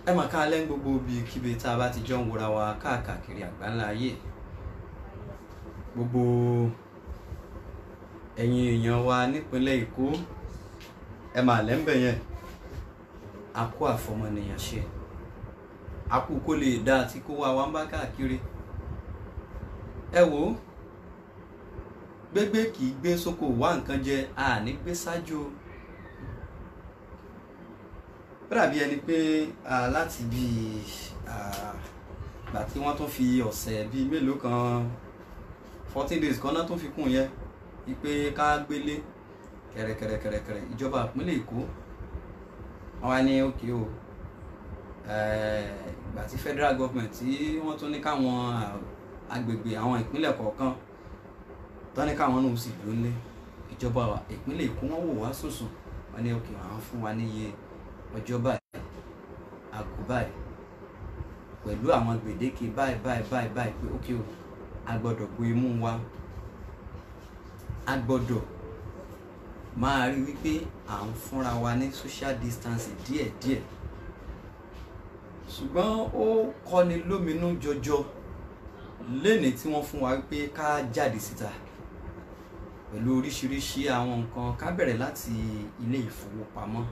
ẹ mà ká lẹ́nu gbogbo bíi kíbi tá a bá ti jọ ń wòra wa káàkiri àgbáńlá ayé gbogbo ẹ̀yin èèyàn wa nípínlẹ̀ Èkó ẹ mà lẹ́ńbẹ̀ yẹn a kó àfọmọnìyàn ṣe a kú kó lè dá àti kó wa wá ń bá káàkiri ẹ wò ó gbégbé kì í gbé sóko wá nǹkan jẹ àní gbé ṣáájú o ó dàbí ẹni pé láti bí gbà tí wọ́n tún fi ọ̀sẹ̀ bíi mélòó kan fourteen days kan náà tún fi kún yẹn wípé ká gbélé kẹ̀rẹ̀kẹ̀rẹ̀kẹ̀rẹ̀ ìjọba ìpínlẹ̀ Èkó wọ́n wá ní òkè o ìgbà tí federal government tí wọ́n tún ní káwọn agbègbè àwọn ìpínlẹ̀ kọ̀ọ̀kan tán ní káwọn náà sì lólé ìjọba ìpínlẹ̀ Èkó wọ́n wò wá sùsùn wọ́n ní òkè àwọn fún wa níye ọjọ́ báyìí àgọ́ báyìí pẹ̀lú àwọn gbèdéke báyìí báyìí báyìí báyìí pé ókè o a gbọ́dọ̀ bo imú wa a gbọ́dọ̀ máa rí wípé à ń fúnra wa ní social distancing díẹ̀díẹ̀ ṣùgbọ́n ó kọni lóminú jọjọ lénìí tí wọ́n fún wa wípé ká jáde síta pẹ̀lú oríṣiríṣi àwọn nǹkan ká bẹ̀rẹ̀ láti ilé ìfowópamọ́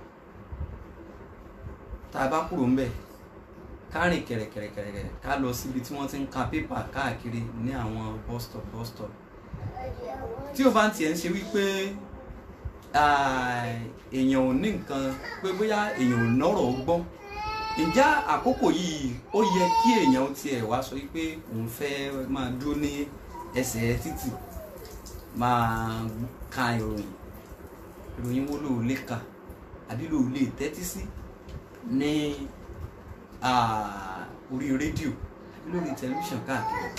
tá a bá kúrò ń bẹ̀ ká rìn kẹ̀rẹ̀kẹ̀rẹ̀kẹ̀rẹ̀ ká lọ síbi tí wọ́n ti ń ka pépà káàkiri ní àwọn bus stop bus stop tí o bá ń tiẹ̀ ń ṣe wípé èèyàn ò ní nǹkan pé bóyá èèyàn ò nọ́rọ̀ gbọ́n ìjà àkókò yìí ó yẹ kí èèyàn tiẹ̀ wá sọ wípé òun fẹ́ máa dúró ní ẹsẹ̀ títì máa ka ìròyìn ìròyìn wo ló lè kà àbí ló lè tẹ́tí sí ní orí rédíò àbí lórí tẹlifíṣàn káàkiri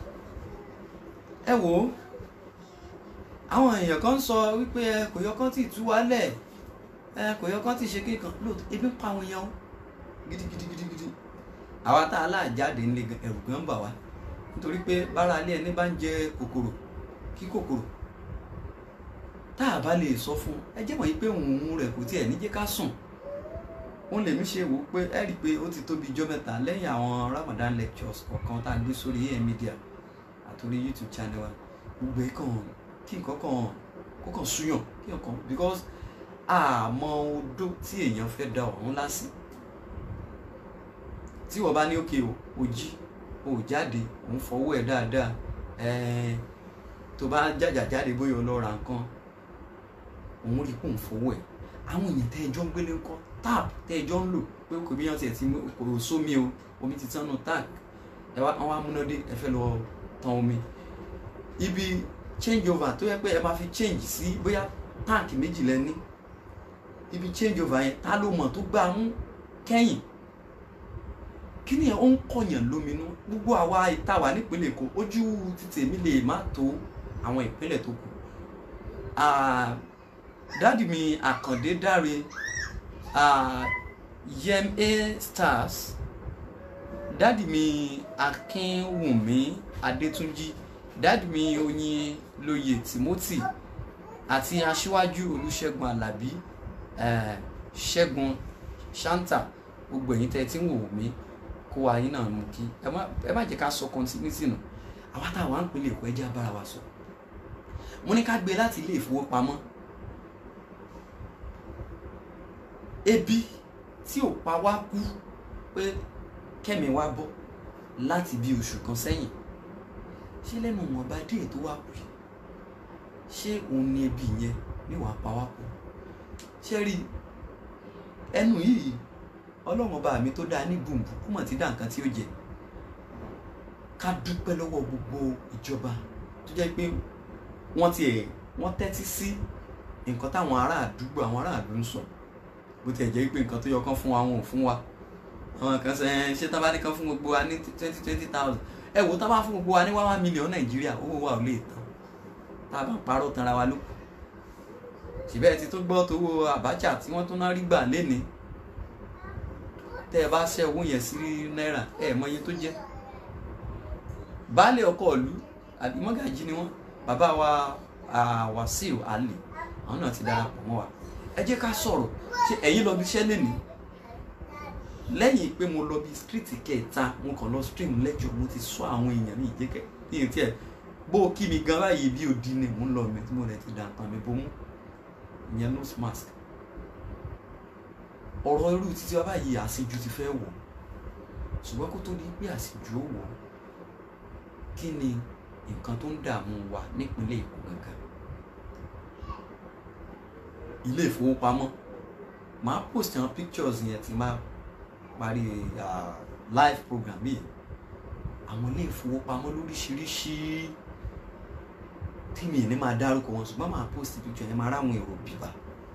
ẹ wò ó àwọn èèyàn kan sọ wípé ẹ kò yọ kán tí ì tú wálẹ̀ ẹ kò yọ kán tí ì ṣe kéèkan lóòótọ́ ebi ń pa àwọn èèyàn gidigidigidigidi àwa tá a láàjáde ńlẹ ẹ̀rù gan bà wá nítorí pé bára ilé ẹni bá ń jẹ kòkòrò kí kòkòrò tá a bá lè sọ fún ẹ jẹ́ mọ̀ yí pé òun rẹ̀ kò tiẹ̀ ní jẹ́ ká sùn òun lèmi ṣe wò ó pé ẹ rí i pé ó ti tó bí ijọ́ mẹ́ta lẹ́yìn àwọn Ramadan lectures kọ̀ọ̀kan tá a gbé sórí AM media àtòrí YouTube channel wa gbogbo ẹ̀ kàn kí nǹkan kan kó kàn súyàn kí nǹkan because àmọ́ odó tí èèyàn fẹ́ da ọ̀run lásì tí wọ́n bá ní òkè o ò jí o ò jáde òun fọwọ́ ẹ̀ dáadáa ẹ̀ẹ́n tó bá jàjà jáde bóyá o lọ ra nǹkan òun rí kó ń fọwọ́ ẹ̀ àwọn èèyàn tẹ́ ẹjọ́ ń gbélé ńkọ́ tap tẹ́ ẹjọ́ ń lò pé kò bí yàn tiẹ̀ ti kò sómi o omi ti tán nù tap ẹ wá àwọn amúnádé ẹ fẹ́ lọ tan omi ibi change over tó yẹ pé ẹ máa fi change sí bóyá táǹkì méjì lẹ ní ibi change over yẹn ta ló mọ̀ tó gbà ń kẹ́yìn kí ni ó ń kọ̀yàn lóminú gbogbo àwa ìta wà nípínlẹ̀ Èkó ojú títì èmi lè má tó àwọn ìpínlẹ̀ tó kù dáàdì mi Àkàndé Dáre Yem A Stars dáàdì mi Akínwùmí Adétúnjí dáàdì mi Oyin Lóye Timothy àti aṣíwájú Olúṣẹ́gun Alábí Ṣẹ́gun Shanta gbogbo ẹ̀yin tẹ́ ẹ ti ń wò mí kó wa yín náà mú kí ẹ má jẹ́ ká sọ continuity nù àwa tá a wà ń pinlẹ̀ Èkó ẹjẹ́ abára wa sọ mo ní ká gbé láti ilé ìfowópamọ́ ebi tí ò pa wá kú pé kẹ́mi wá bọ́ láti bí oṣù kan sẹ́yìn ṣé lẹ́nu ìwọ̀nba díẹ̀ tó wá kù ṣé òun ni ebi yẹn níwàá pa wá kú ṣé rí ẹnu yìí ọlọ́run ọba mi tó dáa ní gbùngbùn kó mọ̀ tí dá nǹkan tí ó jẹ ká dúpẹ́ lọ́wọ́ gbogbo ìjọba tó jẹ́ pé wọ́n ti ẹ̀ wọ́n tẹ́tí sí nǹkan táwọn ará àdúgbò àwọn ará àdúgbò ń sọ bó tiẹ̀ jẹ́ pé nǹkan tó yọ kán fún wa wọn ò fún wa àwọn kan sẹ ẹ ṣé tá bá ní kán fún gbogbo wa ní twenty twenty thousand ẹ wò tá bá fún gbogbo wa ní one million nàìjíríà owó wa ò lè tán tá a bá ń parọ́ tanra wa ló kù síbẹ̀ ti tó gbọ́ tówó Abacha tí wọ́n tún náà rí gbà lénìí tẹ́ ẹ bá ṣẹ́ owó yẹn sí náírà ẹ mọ iye tó jẹ́ baálé ọkọ ìlú àbí mọ́gàjí ni wọ́n bàbá wa Wàsíù Ali àwọn náà ti darapọ̀ mọ́ wa ẹ jẹ́ ká sọ̀rọ̀ ṣé ẹ̀yin lọ bí iṣẹ́ lénìí lẹ́yìn pé mo lọ bí street kẹta mo kàn lọ stream lecture mo ti sọ àwọn èèyàn mi ìjẹ́kẹ́ ní etí ẹ̀ bó o kí mi gan báyìí bí odi ni mò ń lọ mi tí mo lè ti dà tán mi bomú ìyẹn nose mask ọ̀rọ̀ irú títí wa báyìí àṣejù ti fẹ́ wọ̀ ṣùgbọ́n kó tó di pé àṣejù ó wọ̀ kí ni nǹkan tó ń dààmú wa nípínlẹ̀ Èkó gangan ilé ìfowópamọ́ màá post àwọn pictures yẹn tí máa parí uh, live program yìí àwọn ilé ìfowópamọ́ lóríṣiríṣi tí mi ní máa dárúkọ wọn ṣùgbọ́n màá post picture yẹn máa ráwọn èrò bíbá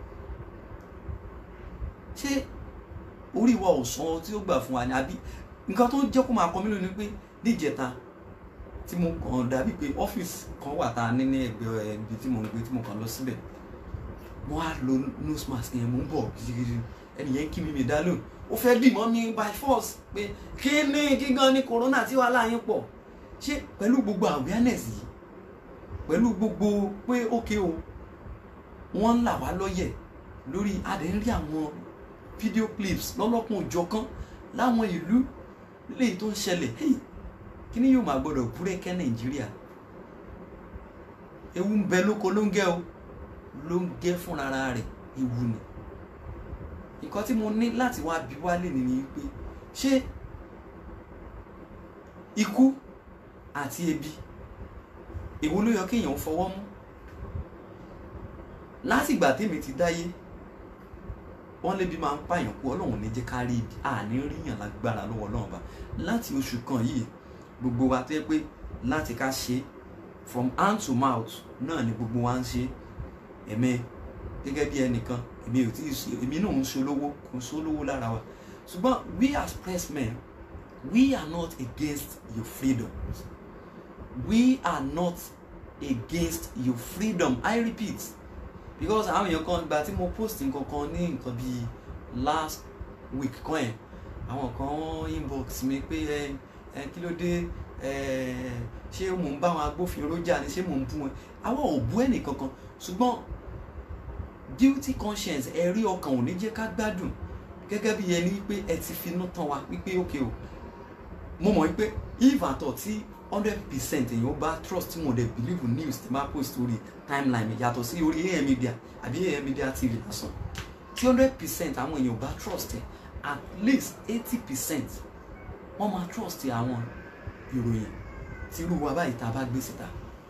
ṣé orí wa ò san tí ó gbà fún wa ni àbí nǹkan tó ń jẹ́ kó máa kọ mí lónìí pé níjẹta tí mo kàn dàbí pé ọ́fíìsì kan wà tá a ní ní ẹgbẹ́ ibi tí mo ń gbé tí mo kàn lọ síbẹ̀ mo á lo nose mask yẹn mo ń bọ̀ gidigidi ẹnì yẹn kí mi mi dá lóhùn ó fẹ́ dì mọ́ mi by force pé kí ni gígan ni corona tí wàhálà yín pọ̀ ṣé pẹ̀lú gbogbo awareness yìí pẹ̀lú gbogbo pé ókè o wọ́n ń là wá lọ́yẹ̀ lórí adẹ́rìn àwọn video clips lọ́lọ́kùn òjọ̀kan láwọn ìlú léyìí tó ń ṣẹlẹ̀ hey kí ni yóò máa gbọ́dọ̀ búrẹ́kẹ́ nàìjíríà ewu ń bẹ lóko ló ń gẹ́ o ló ń gẹ́ fúnra rẹ̀ ewu ni nǹkan tí mo ní láti wá bí wálé ni pé ṣé ikú àti ebi èwo ló yọ kéèyàn fọwọ́ mú látìgbà tèmi ti dáyé wọ́n lébi máa ń pààyàn kú ọlọ́run ní jẹ́ ká rí ibi àní ríyàn lágbára lọ́wọ́ ọlọ́run bá láti oṣù kan yìí gbogbo wa tó yẹ pé láti ká ṣe from hand to mouth náà ni gbogbo wa ń ṣe ẹ̀mẹ́ gẹ́gẹ́ bí ẹnìkan èmi ò tí ì ṣe èmi náà ń ṣolówó kò ń ṣolówó lára wa ṣùgbọ́n we as pressmen we are not against your freedom we are not against your freedom i repeat because àwọn èèyàn kan gba tí mo post nǹkan kan ní nǹkan bíi last week kan ẹ̀ àwọn kan inbox mi pé ẹ ẹ kí ló dé ẹ ṣé mò ń bá àwọn agbófinró jà ni ṣé mò ń bú wọn àwọn ò bú ẹnì kankan ṣùgbọ́n guilty conscience ẹ̀rí ọkàn ò ní jẹ́ ká gbádùn gẹ́gẹ́ bí ẹni wípé ẹ ti finú tán wa wípé ok o mo mọ̀ wípé if at all tí hundred percent èèyàn bá trust tí mo dẹ̀ believe news tí máa post orí timeline yàtọ̀ sí orí am media àbí am media tv lásán tí hundred percent àwọn èèyàn bá trust ẹ at least eighty percent wọ́n máa trust àwọn ìròyìn tí irú wa báyìí tá a bá gbé síta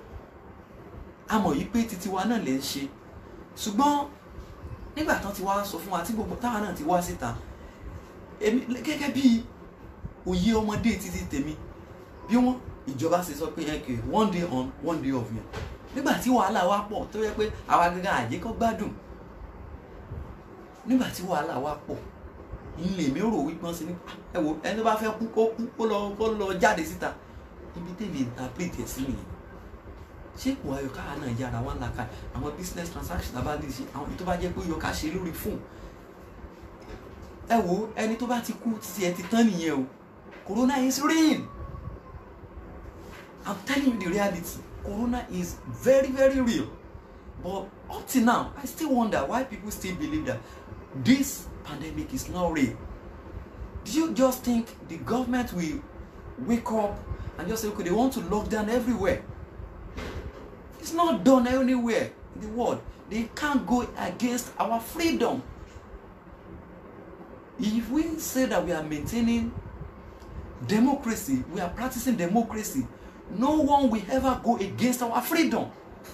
a mọ̀ yìí pé titi wa náà lè ń ṣe ṣùgbọ́n nígbà tán ti wá sọ fún wa tí gbogbo táwa náà ti wá síta èmi gẹ́gẹ́ bí òye ọmọdé títí tèmi bí wọ́n ìjọba ṣe sọ pé ẹkẹ one day on one day off yẹn nígbà tí wàhálà wa pọ̀ tó yẹ pé àwa gẹ́gẹ́ àyè kọ́ gbádùn nígbà tí wàhálà wa pọ̀ ilé mi rò wípé wọ́n ṣe ní ẹ wo ẹni tó bá fẹ́ kú kó kú kó lọ kó lọ jáde síta ibi tèmi interpret ẹ̀ sí nìyẹn ṣé kò ayọ̀ káà náà yára wá ńlá ká àwọn business transaction tá a bá lè ṣe àwọn tó bá jẹ́ pé ó yọ ká ṣe lórí fóònù ẹ wo ẹni tó bá ti kú títí ẹ ti tán nìyẹn o corona is real i'm telling you the reality corona is very very real but up till now i still wonder why people still believe that this pandemic is not real do you just think the government will wake up and just say okay they want to lock down everywhere it's not done anywhere in the world they can't go against our freedom if we say that we are maintaining democracy we are practicing democracy no one will ever go against our freedom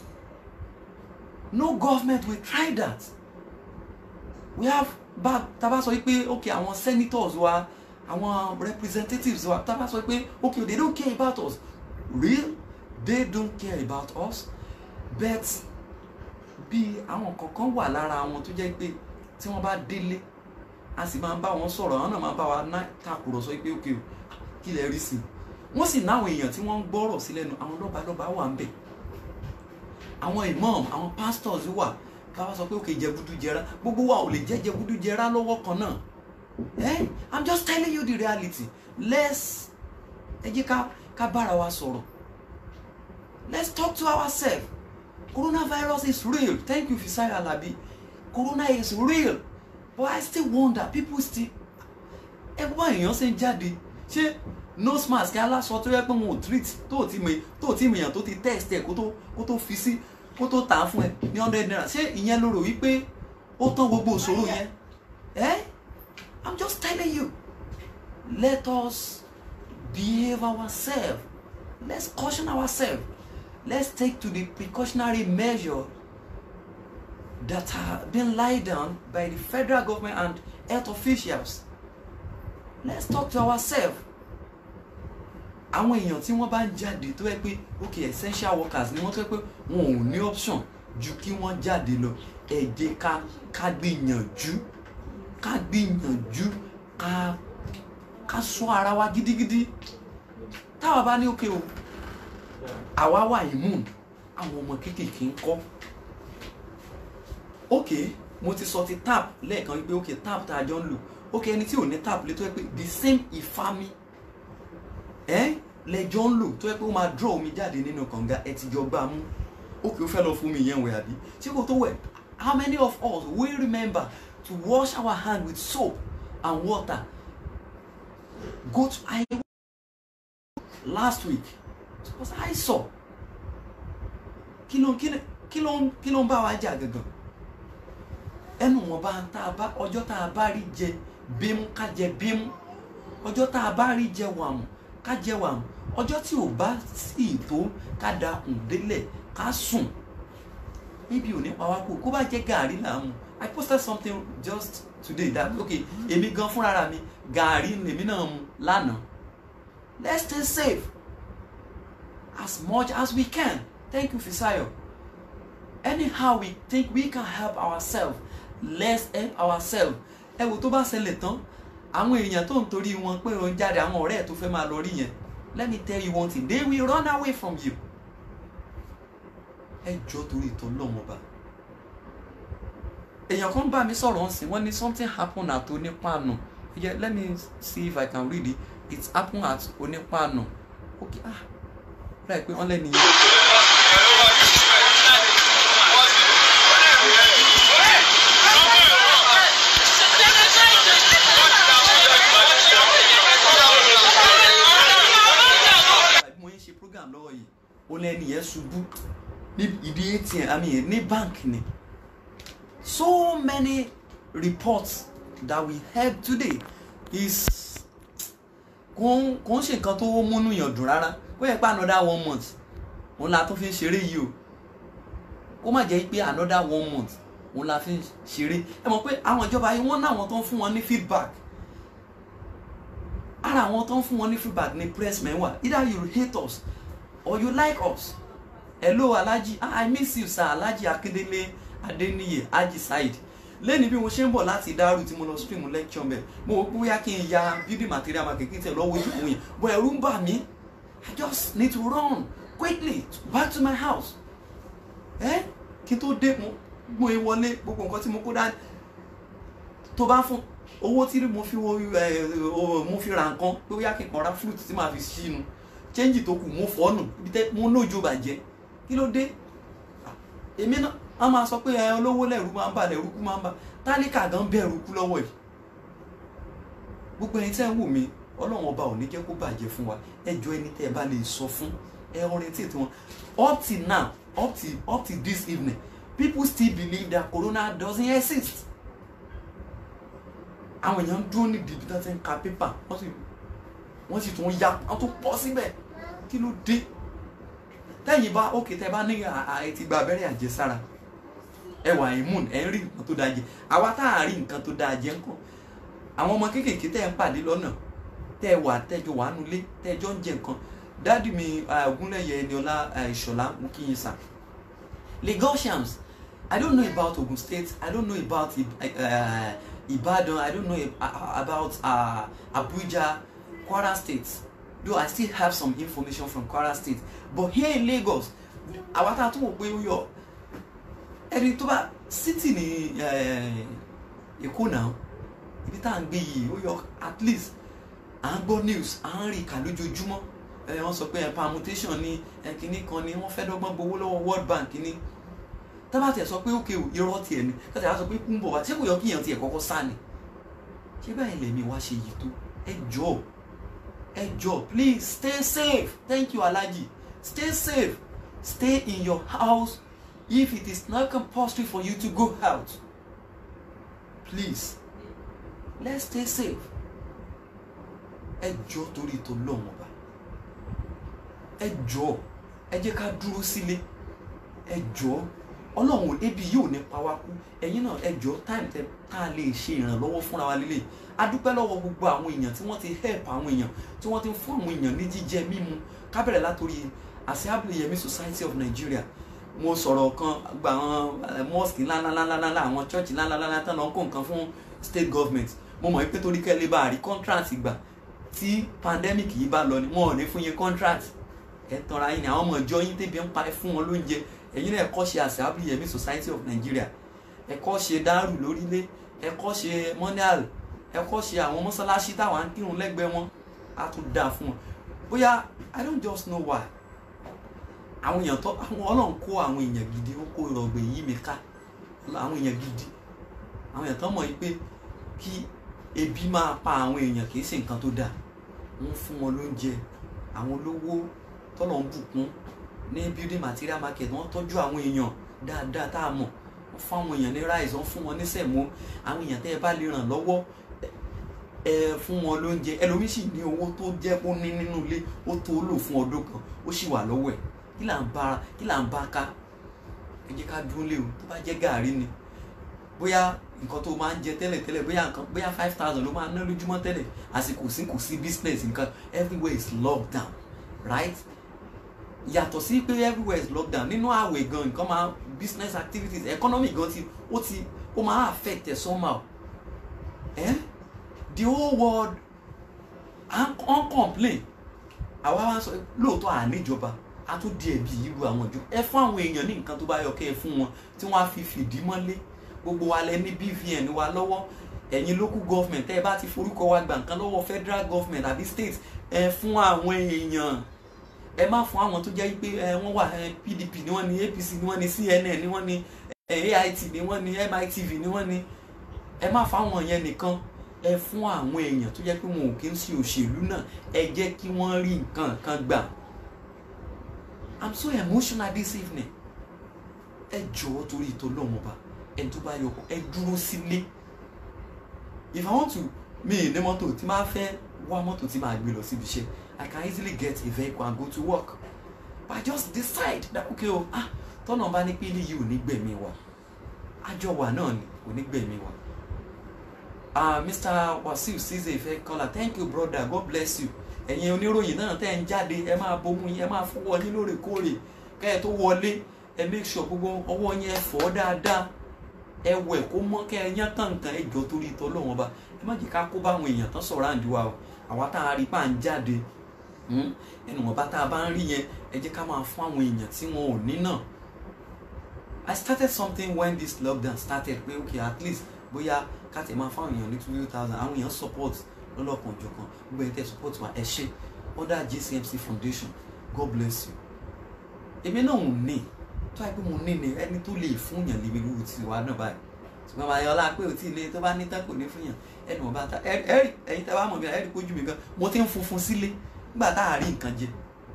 no government will try that we have bá taba sọ pé okay àwọn senators wa àwọn representatives wa taba sọ pé okay they don't care about us real they don't care about us but bí àwọn kankan wà lára wọn tó jẹ́ pé tí wọ́n bá délé a sì máa ń bá wọn sọ̀rọ̀ àwọn náà máa ń bá wa ná takùrọ̀sọ pé okay o kí lẹ rí sí i wọ́n sì náwọn èèyàn tí wọ́n ń gbọ́rọ̀ sí lẹ́nu àwọn lọ́balọ́ba wà ń bẹ̀ àwọn imam àwọn pastors wà káwá sọ pé òkè jẹgúdú jẹrá gbogbo wa ò lè jẹ jẹgúdú jẹrá lọ́wọ́ kan náà eh i'm just telling you the reality let's ẹ jẹ́ ká ká bára wa sọ̀rọ̀ let's talk to ourselves coronavirus is real thank you Fisaya Alabi corona is real but i still wonder people still ẹ bá èèyàn ṣe ń jáde ṣé nose mask aláṣọ tó yẹ pé wọn ò treat tó ò tí mi tó ò tí mi yàn tó ti test ẹ kó tó kó tó fi sí kó tó tà á fún ẹ ní hundred naira ṣé ìyẹn ló rò wípé ó tán gbogbo òṣòro yẹn ẹ i'm just telling you let us behave ourselves let's caution ourselves let's take to the precautionary measure that are being laid down by the federal government and health officials let's talk to ourselves àwọn èèyàn tí wọ́n bá ń jáde tó yẹ pé ok essential workers ni wọ́n tó yẹ pé wọn ò ní option ju kí wọ́n jáde lọ ẹ jẹ́ ká ká gbìyànjú ká gbìyànjú ká ká ṣọ́ ara wa gidigidi táwa bá ní òkè o àwa wà immune àwọn ọmọ kéékèèké ń kọ́ ok mo ti sọ ti tap lẹ́ẹ̀kan wípé ok tap tá a jọ ń lò ok ẹni tí ò ní tap lé tó yẹ pé the same ìfami ẹ lẹjọ ń lò tó yẹ pé ó máa draw omi jáde nínú kànga ẹ ti jọ gbá mú ok ó fẹ́ lọ fún mi yẹn wẹ̀ àbí ṣé kò tó wẹ̀ how many of us will remember to wash our hand with soap and water go to I last week because I saw kí ló kí ló kí ló kí ló ń bá wa jà gangan ẹnu wọn bá ń tá a bá ọjọ́ tá a bá rí jẹ bímú ká jẹ bímú ọjọ́ tá a bá rí jẹ wàmù ká jẹ wàmù ọjọ́ tí ò bá sì tó ká da kùn délẹ̀ ká sùn níbi ò ní pa wá kú kó bá jẹ gàárì là ń mu I posted something just today that okay èmi gan fúnra mi gàárì lèmi náà mu lánàá let's stay safe as much as we can thank you Fisayo anyhow we think we can help ourselves let's help ourselves ẹ wò tó bá ṣẹlẹ̀ tán àwọn èèyàn tó ń torí wọn pé òun jáde àwọn ọ̀rẹ́ ẹ̀ tó fẹ́ máa lọ rí yẹn let me tell you one thing they will run away from you ẹ jọ torí ìtọ́ lọ́mọba èèyàn kan bá mi sọ̀rọ̀ ọ̀sìn wọ́n ní something happen at onípaànù yeah, let me see if I can read it it happen at onípaànù okay ah láì pé wọ́n lẹ́nu yẹn. mo ń ṣe program lọ́wọ́ yìí ó lẹ́ni yẹn ṣubú ní ìdí atm i mean ní bank ni so many reports that we heard today is kò ń kò ń ṣe nǹkan tó múnú yàn dùn rárá ó yẹ pé another one month òun la tó fi ń ṣeré yìí o kó má jẹ́ pé another one month òun la fi ń ṣeré ẹ mọ̀ pé àwọn ìjọba yìí wọ́n náwọn tó ń fún wọn ní feedback ara àwọn tó ń fún wọn ní feedback ní pressmen wà either you hate us or you like us hello alhaji ah, i miss you sir alhaji akindele adeniyi haji said lẹ́ni bí mo ṣe ń bọ̀ láti dárú tí mo lọ stream lecture mbẹ̀ mo wò pé bóyá kí n ya building material market kí n tẹ̀ lọ́wọ́ ìdìbò yẹn bọ̀ ẹ̀rù ń bà mí i just need to run quickly back to my house ẹ kí n tó dé mo mo e wọlé gbogbo nǹkan tí mo kó dání tó bá fún owó tí mo fi wo ẹ mo fi ra nǹkan pé bóyá kí n kàn ra fruit tí màá fi sínú change tó kù mo fọ́ nù ibi tẹ́ mo nójo bàjẹ́ kí ló dé èmi náà a máa sọ pé ẹ olówó lẹ́rù máa ń bà lẹ́rù kú máa ń bà tálíkà gan bẹ̀rù kú lọ́wọ́ yìí gbogbo ẹni tẹ́ ń wò mí ọlọ́run ọba ò ní jẹ́ kó bàjẹ́ fún wa ẹ jọ ẹni tẹ́ ẹ bá lè sọ fún ẹ orientate wọn up till now up till up till this evening people still believe that corona doesn't exist àwọn èèyàn ń dúró nídìí ibi tí wọ́n ti ń ka pépà wọ́n sì wọ́n sì tún ya wọ́n tún pọ̀ síbẹ̀ kí ló dé tẹ́yìn bá òkè tẹ́ bá ní àìtí gba abẹ́rẹ́ àjẹsára ẹ wà immune ẹ ń rí nǹkan tó dáa jẹ àwa tá à rí nǹkan tó dáa jẹ ńkọ́ àwọn ọmọ kéékèèké tẹ́ ń pàdé lọ́nà tẹ́ ẹ wà tẹ́jọ wà nulẹ̀ tẹ́jọ ń jẹ nǹkan dáàdì mi Ògúnlẹ̀yẹ Ẹniọlá Ìṣọ̀lá mú kí yín sà Lagosians I don't know about Ogun State I don't know about uh, Ibadan I don't know about uh, Abuja Kwara State though I still have some information from Kwara State but here in Lagos àwa tá a tún wò pé ó yọ ẹni tó bá city ní Èkó náà ibi tá à ń gbé yìí ó yọ at least à ń gbọ́ news à ń rí ìkà lójoojúmọ́ ẹ wọ́n sọ pé ẹ permutation ní ẹkìnní kan ni wọ́n fẹ́ dọ́gbọ́n gbowó lọ́wọ́ World Bank ní tábà tiẹ̀ sọ pé ókè o irọ́ tiẹ̀ ni kájà á sọ pé kún bọ̀ wá ṣé kò yọ kí èèyàn tiẹ̀ kọ́kọ́ sá ni ṣé báyìí lèmi wá ṣe yìí tó ẹ jọ̀ọ́ ẹ jọ̀ọ́ please stay safe thank you alhaji stay safe stay in your house if it is not compulsory for you to go out please let's stay safe ẹ jọ̀ọ́ torí tó lọ́wọ́n ọba ẹ jọ̀ọ́ ẹ jẹ́ ká dúró sílé ẹ jọ̀ọ́ ọlọ́run ebi yóò ní pa wá kú ẹ̀yin náà ẹ jọ̀ọ́ time tẹ tá a lè ṣe ìrànlọ́wọ́ fúnra wa lélẹ̀ a dúpẹ́ lọ́wọ́ gbogbo àwọn èèyàn tí wọ́n ti help àwọn èèyàn tí wọ́n ti fún àwọn èèyàn ní jíjẹ mímu ká bẹ̀rẹ̀ látòrí Assembly Yemi Society of Nigeria mo sọ̀rọ̀ kan gba àwọn mosque ńláńláńláńlá àwọn church ńláńláńlá tán lọ ń kó nǹkan fún state government mo mọ̀ pé torí kẹ́lẹ́ bá a rí contract gbà tí pandemic yìí bá lọ ni wọn ò ní fún yín contract ẹ tanra yín ni àwọn ọmọ ìjọ yín tẹ́bi ń pa ẹ fún wọn lóúnjẹ ẹ̀yin náà ẹ̀kọ́ ṣe Assembly Yemi Society of Nigeria ẹ̀kọ́ ṣe dárù lórílẹ̀ ẹ̀kọ́ ṣe monial ẹ̀kọ́ ṣe àwọn mọ́sálásí táwọn á ń kírun lẹ́gbẹ̀ẹ́ wọn á tún dáa fún wọn bóyá I don't just know why àwọn èèyàn tó àwọn ọlọ́run kó àwọn èèyàn gidi ó kó ìrọ̀gbẹ̀ yí mi ká àwọn èèyàn gidi àwọn èèyàn tó mọ̀ yìí pé kí ebi máa pa àwọn èèyàn kì í ṣe nǹkan tó dáa wọ́n fún wọn lóúnjẹ àwọn olówó tọ́lọ̀ ń bùkún ní building material market wọ́n tọ́jú àwọn èèyàn dáadáa tá a mọ̀ wọ́n fún àwọn èèyàn ní rice wọ́n fún wọn ní sẹ̀mó àwọn èèyàn tẹ́ ẹ bá lè ràn lọ́wọ́ ẹ fún wọn lóúnjẹ ẹlòmíì sì ní owó tó jẹ́ kó ní nínú ilé ó tó lò fún ọdún kan ó sì wà lọ́wọ́ ẹ̀ kí là ń bá kí là ń bá ká ẹ jẹ́ ká dúró lé o tó bá jẹ́ gàárì ni bóyá nǹkan tó máa ń jẹ tẹ́lẹ̀ tẹ́lẹ̀ bóyá nǹkan bóyá five thousand ló máa ná lójúmọ́ tẹ́lẹ̀ àsìkò sí kò sí business nǹkan everywhere is locked down right yàtọ̀ sí pé everywhere is locked down nínú àwẹ̀ gan nǹkan máa business activities economy gan ti ó ti ó máa affect ẹ̀ somehow eh? the whole world on complain àwa wá sọ lóòótọ́ àníjọba a tún di ẹ̀bi ìlú àwọn ìjọba ẹ fún àwọn èèyàn ní nǹkan tó bá yọ kẹ́ ẹ fún wọn tí wọ́n á fi fìdí mọ́lé gbogbo wa lẹ ní BVN wa lọ́wọ́ ẹ̀yin local government tẹ́ ẹ bá ti forúkọ wa gbà nǹkan lọ́wọ́ federal government àbí state ẹ fún àwọn èèyàn ẹ má fún àwọn tó jẹ́ pé ẹ wọ́n wà PDP ni wọ́n ní APC ni wọ́n ní CNN ni wọ́n ní AIT ni wọ́n ní MITV ni wọ́n ní ẹ má fún àwọn yẹn nìkan ẹ fún àwọn èèyàn tó jẹ́ pé wọn ò kí ń ṣe òṣèlú náà ẹ jẹ́ kí wọ́n rí nǹkan kan gbà I'm so emotional this evening ẹ jọ̀ọ́ torí ìtọ́lọ́wọ́n ba ẹ tó bá yọ ẹ dúró sílé if I want to mi ní mọ́tò tí máa fẹ́ wá mọ́tò tí máa gbé lọ síbi iṣẹ́ I can easily get a vehicle and go to work but I just decide that okay o ah tọ́nà bá ní pé ilé yìí ò ní gbẹ̀mí wa àjọ wa náà ni ò ní gbẹ̀mí wa ah Mr. Wasiu Ceesay Ife Kola thank you brother God bless you ẹ̀yin oníròyìn náà tẹ́ ń jáde ẹ máa bomú yín ẹ máa fọwọ́ yín lóòrèkóòrè kẹ́ ẹ tó wọlé ẹ make sure gbogbo ọwọ́ yín ẹ fọ̀ dáadáa ẹ wẹ̀ kó mọ́ kẹ́ ẹ yán kàǹkàn ẹ jọ torí ìtọ́ lọ́wọ́n ba ẹ má jẹ́ ká kó bá àwọn èèyàn tán sọ̀rọ̀ àǹdí wa o àwa tá a rí pa ń jáde ẹnu wọn bá tá a bá ń rí yẹn ẹ jẹ́ ká máa fún àwọn èèyàn tí wọn ò ní náà I started something when this lockdown started pé okay at least bóyá ká tẹ̀ máa fún àwọn èèyàn ní two thousand àwọn èèyàn support lọ́lọ́kan òjọ̀kan gbogbo ẹ̀ tẹ́ support wa ẹ ṣé under GCMC Foundation God bless you èmi náà ò ní tó àìpé mo ní ni ẹni tó lè fún yàn lè wíwú ti wà náà báyìí ṣùgbọ́n báyọ̀ ọlá pé ò tí ì lé tó bá ní tán kò ní fún yàn ẹnu ọba ta ẹ̀rí ẹ̀yin tẹ́ bá mọ̀ mi ẹ̀rí kójú mi gan mo ti ń funfun sílé nígbà tá a rí nǹkan jẹ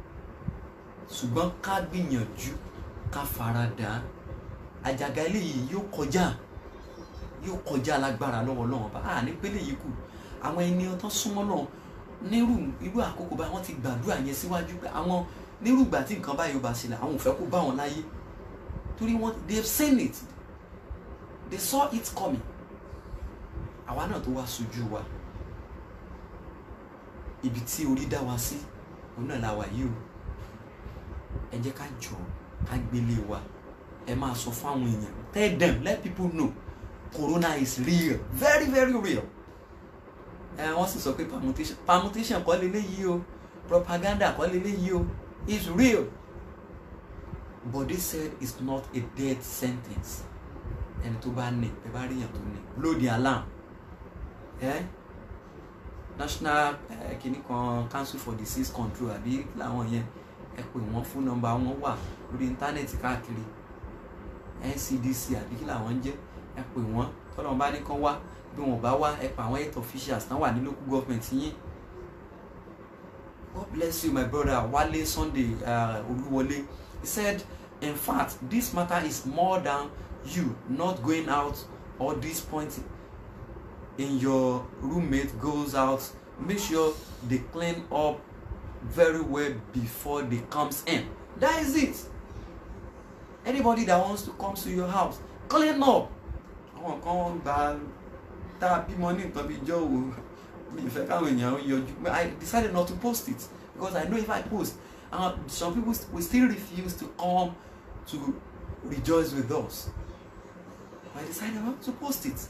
ṣùgbọ́n ká gbìyànjú ká farada àjàgà eléyìí yóò kọjá yóò kọjá lágbára lọ́wọ́ lọ́wọ́ bá a ní pélé yìí kù àwọn ẹni ọtán súnmọ́ náà nírú irú àkókò bá wọn ti gbàdúrà yẹn síwájú pé àwọn nírú ìgbà tí nǹkan báyìí ó bá ṣẹlẹ̀ àwọn ò fẹ́ kó bá wọn láyé torí wọn they have seen it they saw it coming àwa náà tó wá sojú wa ibi tí orí dá wa sí òun náà la wà yìí o ẹ jẹ́ ká jọ ká gbélé wa ẹ máa sọ fún àwọn èèyàn tell them let people know corona is real very very real ẹ wọ́n sì sọ pé permutation permutation kọ́ leléyìí o propaganda kọ́ leléyìí o it's real but they said it's not a death sentence ẹni tó bá ní ẹ bá rí èèyàn tó ní blow the alarm eh? national eh, kìnnì kan council for disease control àbí làwọn yẹn ẹ pè wọ́n fún nọ́mbà wọn wà lórí íńtánẹ́ẹ̀tì káàkiri ncdc àbí kí làwọn ń jẹ́ ẹ pè wọ́n tọ́lọ́ bá ní kán wá bí wọn bá wá ẹ pa àwọn health officials tán wà ní local government yín God bless you my brother Wale Sunday uh, Oluwole he said in fact this matter is more than you not going out or this point in your roommate goes out make sure they clean up very well before they comes in that is it anybody that wants to come to your house clean up àwọn kan gba tá a bímọ ní nǹkan bíi jọ wo mi ìfẹ́ káwọn èèyàn yọjú I decided not to post it because I know if I post uh, some people will still refuse to come to rejoice with us I decided not to post it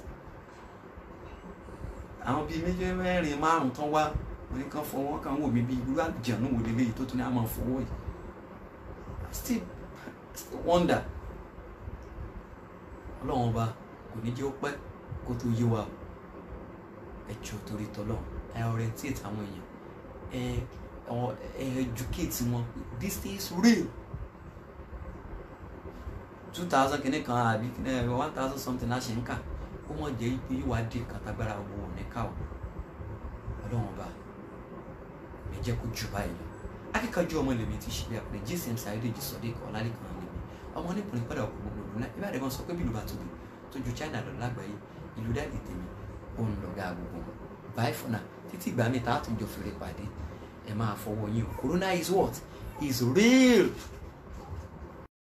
àwọn bíi méjì mẹ́rin márùn tán wá wọn ní kàn fọwọ́ kan wò mí bíi irú àjànú wò lélẹ́yìí tó tún ní àmọ́ fọwọ́ yìí I still I still wonder ọlọ́run ọba kò ní jẹ́ ó pẹ́ kó tó yé wa ẹ jọ torí tọ́lọ̀ ẹ orientate àwọn èèyàn ẹ ẹ educate wọn this thing is real two thousand kìíní kan àbí one thousand something láṣẹ ń kà ó mọ̀ jẹ́ pé yóò wá dé kàtàgbára wo ní ká o ọlọ́run ọba ẹ jẹ́ kó jù báyìí lọ akíkanjú ọmọ lèmi ti ṣe bí àpẹẹrẹ gsm Saheed Sodiq Ọlálékan lèmi ọmọ onípìnrin padà ọkọ gbogbo ìlú náà ìbáraẹni wọn sọ pé bílù bá tóbi tó ju China lọ lágbàáyé ìlú dáàdì tèmi òun lọ̀gá gbogbo bye for now títí ìgbà mi tá a tún jọ fèrè pàdé ẹ máa fọwọ́ yín o corona is what is real